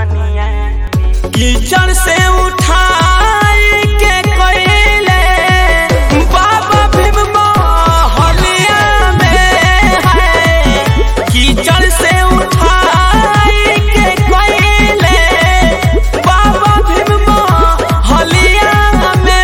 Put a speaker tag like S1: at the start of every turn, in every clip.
S1: कीचड़ से उठाई के कोयले बाबा भीम मोहलिया में है कीचड़ से उठाई के कोयले बाबा भीम मोहलिया में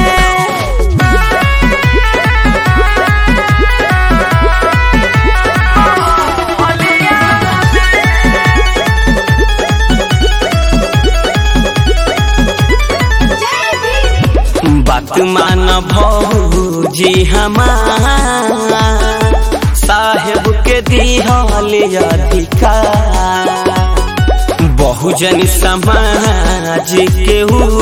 S1: बात मान भौजी हमार साहेब के दिहल अधिकार बहुजन समाज के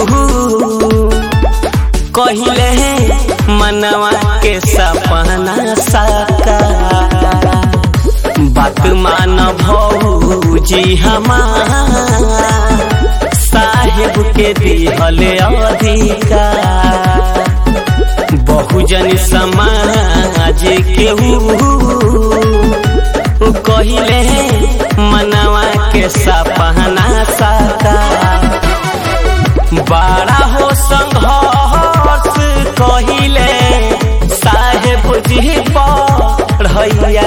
S1: कहले मनवा के सपना साकार बात मान भौजी हमार साहेब के दिहल अधिकार बहुजन समाज के कहले मनवा के सपना साकार बड़ा हो संघर्ष कहिले साहेब जी पढ़ैया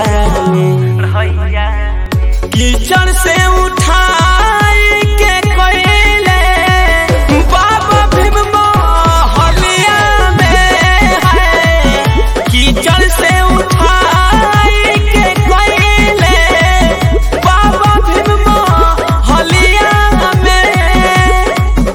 S1: कीचड़ से उठाई के कोयले बाबा भीम मोहलिया में है कीचड़ से उठाई के कोयले बाबा भीम मोहलिया में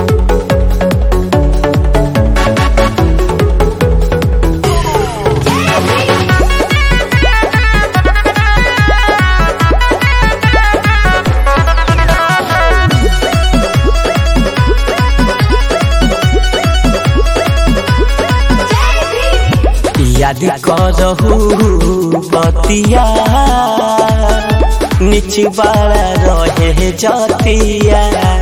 S1: याद करहु बतिया निचवाड़ा रहे जतिया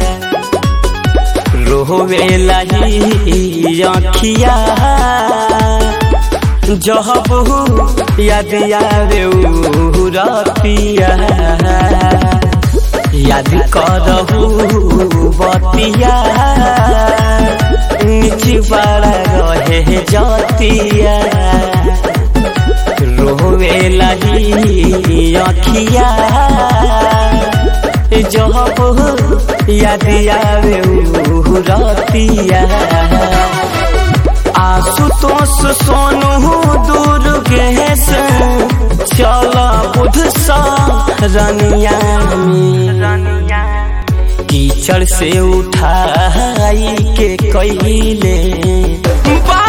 S1: रोवे लही अखिया जहबू याद आवे उ रतिया याद करहु बतिया निचवाड़ा रहे जतिया रोवे लही अखिया जब याद आवे उ रतिया आशुतोष सोनू दुर्गेश चल बुध सा रनिया कीचड़ से उठाई के कैले